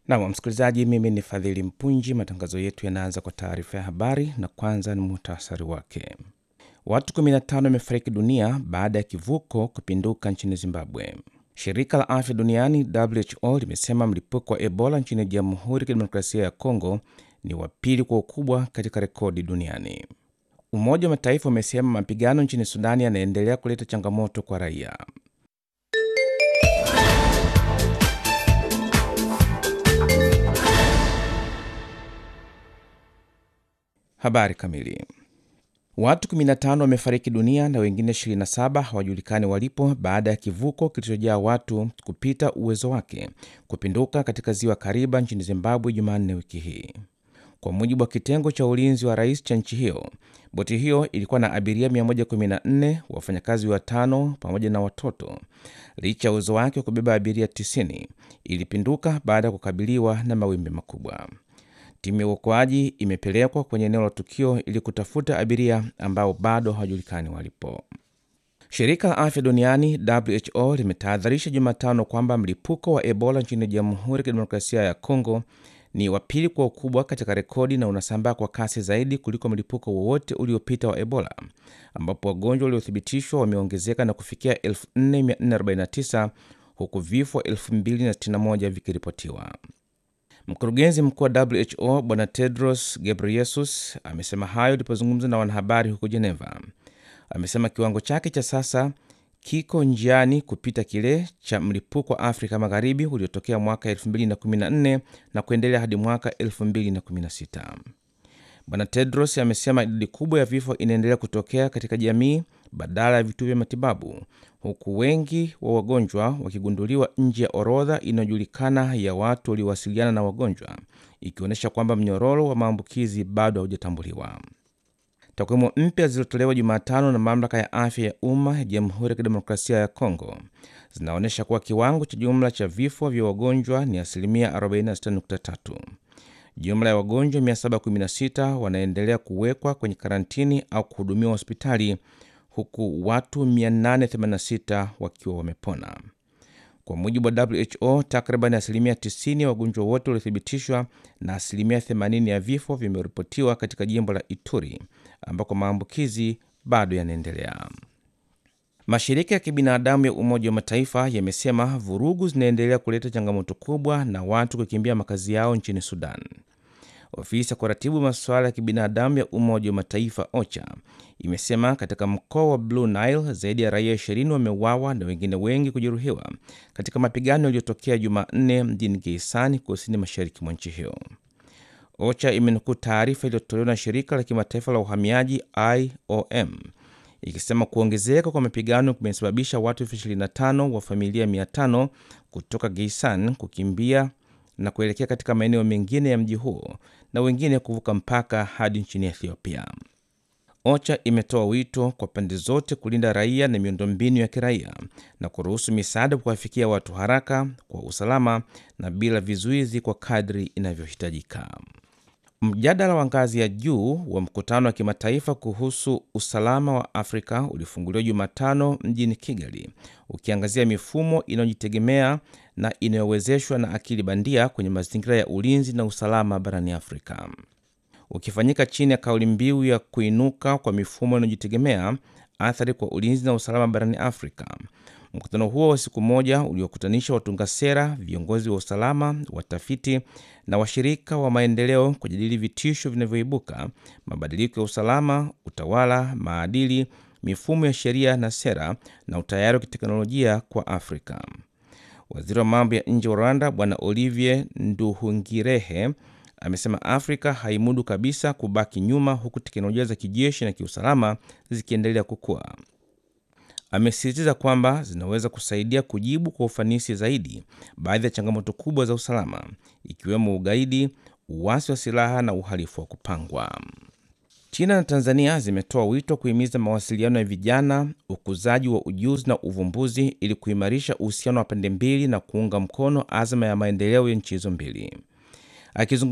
Nam msikilizaji, mimi ni Fadhili Mpunji. Matangazo yetu yanaanza kwa taarifa ya habari na kwanza ni muhtasari wake. Watu 15 wamefariki dunia baada ya kivuko kupinduka nchini Zimbabwe. Shirika la afya duniani WHO limesema mlipuko wa Ebola nchini Jamhuri ya Kidemokrasia ya Kongo ni wa pili kwa ukubwa katika rekodi duniani. Umoja wa Mataifa umesema mapigano nchini Sudani yanaendelea kuleta changamoto kwa raia. Habari kamili. Watu 15 wamefariki dunia na wengine 27 hawajulikani walipo baada ya kivuko kilichojaa watu kupita uwezo wake kupinduka katika ziwa Kariba nchini Zimbabwe Jumanne wiki hii. Kwa mujibu wa kitengo cha ulinzi wa rais cha nchi hiyo, boti hiyo ilikuwa na abiria 114, wafanyakazi watano pamoja na watoto. Licha ya uwezo wake wa kubeba abiria 90, ilipinduka baada ya kukabiliwa na mawimbi makubwa. Timu ya uokoaji imepelekwa kwenye eneo la tukio ili kutafuta abiria ambao bado hawajulikani walipo. Shirika la afya duniani WHO limetahadharisha Jumatano kwamba mlipuko wa Ebola nchini Jamhuri ya Kidemokrasia ya Kongo ni wa pili kwa ukubwa katika rekodi na unasambaa kwa kasi zaidi kuliko mlipuko wowote uliopita wa Ebola, ambapo wagonjwa waliothibitishwa wameongezeka na kufikia 4449 huku vifo 2061 vikiripotiwa. Mkurugenzi mkuu wa WHO Bwana Tedros Ghebreyesus amesema hayo alipozungumza na wanahabari huko Geneva. Amesema kiwango chake cha sasa kiko njiani kupita kile cha mlipuko wa Afrika Magharibi uliotokea mwaka 2014 na kuendelea hadi mwaka 2016. Bwana Tedros amesema idadi kubwa ya vifo inaendelea kutokea katika jamii badala ya vituo vya matibabu, huku wengi wa wagonjwa wakigunduliwa nje ya orodha inayojulikana ya watu waliowasiliana na wagonjwa, ikionyesha kwamba mnyororo wa maambukizi bado haujatambuliwa. Takwimu mpya zilizotolewa Jumatano na mamlaka ya afya ya umma ya Jamhuri ya Kidemokrasia ya Kongo zinaonyesha kuwa kiwango cha jumla cha vifo vya wagonjwa ni asilimia 46.3. Jumla ya wagonjwa 716 wanaendelea kuwekwa kwenye karantini au kuhudumiwa hospitali huku watu 886 wakiwa wamepona. Kwa mujibu wa WHO, takriban asilimia 90 ya wagonjwa wote waliothibitishwa na asilimia 80 ya vifo vimeripotiwa katika jimbo la Ituri ambako maambukizi bado yanaendelea. Mashirika ya kibinadamu ya Umoja wa Mataifa yamesema vurugu zinaendelea kuleta changamoto kubwa na watu kukimbia makazi yao nchini Sudan. Ofisi ya kuratibu masuala ya kibinadamu ya Umoja wa Mataifa OCHA imesema katika mkoa wa Blue Nile zaidi ya raia 20 wameuawa na wengine wengi kujeruhiwa katika mapigano yaliyotokea Jumanne mjini Geisani, kusini mashariki mwa nchi hiyo. OCHA imenukuu taarifa iliyotolewa na shirika la kimataifa la uhamiaji IOM ikisema kuongezeka kwa mapigano kumesababisha watu elfu 25 wa familia 500 kutoka Geisan kukimbia na kuelekea katika maeneo mengine ya mji huo na wengine kuvuka mpaka hadi nchini Ethiopia. OCHA imetoa wito kwa pande zote kulinda raia na miundombinu ya kiraia na kuruhusu misaada kuwafikia watu haraka, kwa usalama na bila vizuizi kwa kadri inavyohitajika. Mjadala wa ngazi ya juu wa mkutano wa kimataifa kuhusu usalama wa Afrika ulifunguliwa Jumatano mjini Kigali, ukiangazia mifumo inayojitegemea na inayowezeshwa na akili bandia kwenye mazingira ya ulinzi na usalama barani Afrika. Ukifanyika chini ya kauli mbiu ya kuinuka kwa mifumo inayojitegemea, athari kwa ulinzi na usalama barani Afrika. Mkutano huo wa siku moja uliokutanisha watunga sera, viongozi wa usalama, watafiti na washirika wa maendeleo kujadili vitisho vinavyoibuka, mabadiliko ya usalama, utawala, maadili, mifumo ya sheria na sera, na utayari wa kiteknolojia kwa Afrika. Waziri wa mambo ya nje wa Rwanda Bwana Olivier Nduhungirehe amesema Afrika haimudu kabisa kubaki nyuma, huku teknolojia za kijeshi na kiusalama zikiendelea kukua. Amesisitiza kwamba zinaweza kusaidia kujibu kwa ufanisi zaidi baadhi ya changamoto kubwa za usalama ikiwemo ugaidi, uasi wa silaha na uhalifu wa kupangwa. China na Tanzania zimetoa wito kuhimiza mawasiliano ya vijana, ukuzaji wa ujuzi na uvumbuzi ili kuimarisha uhusiano wa pande mbili na kuunga mkono azma ya maendeleo ya nchi hizo mbili. Akizungumza